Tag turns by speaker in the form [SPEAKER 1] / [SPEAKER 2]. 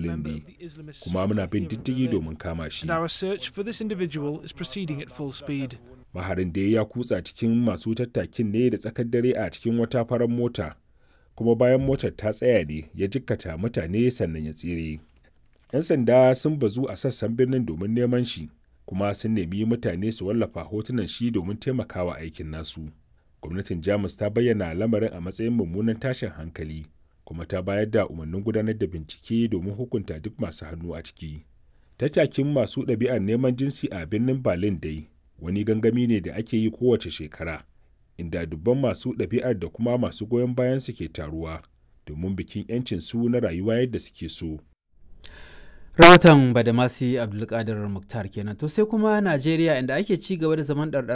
[SPEAKER 1] Berlin ne, kuma muna bin diddigi domin kama shi.
[SPEAKER 2] And our search for this individual is proceeding at full speed.
[SPEAKER 1] Maharin da ya kutsa cikin masu tattakin ne da tsakar dare a cikin wata farar mota, kuma bayan motar ta tsaya ne ya jikkata mutane sannan ya tsere. 'Yan sanda sun bazu a sassan birnin domin neman shi, kuma sun nemi mutane su wallafa hotunan shi domin taimakawa aikin nasu. Gwamnatin Jamus ta bayyana lamarin a matsayin mummunan tashin hankali, kuma ta bayar da umarnin gudanar da bincike domin hukunta duk masu hannu a ciki. Tattakin masu ɗabi'ar neman jinsi a birnin Berlin dai wani gangami ne da ake yi kowace shekara, inda dubban masu ɗabi'ar da kuma masu goyon bayan su ke taruwa domin bikin 'yancin su na rayuwa yadda suke so.
[SPEAKER 3] rahoton badamasi abdulkadir muktar kenan to sai kuma najeriya inda ake ci gaba da zaman ɗarɗar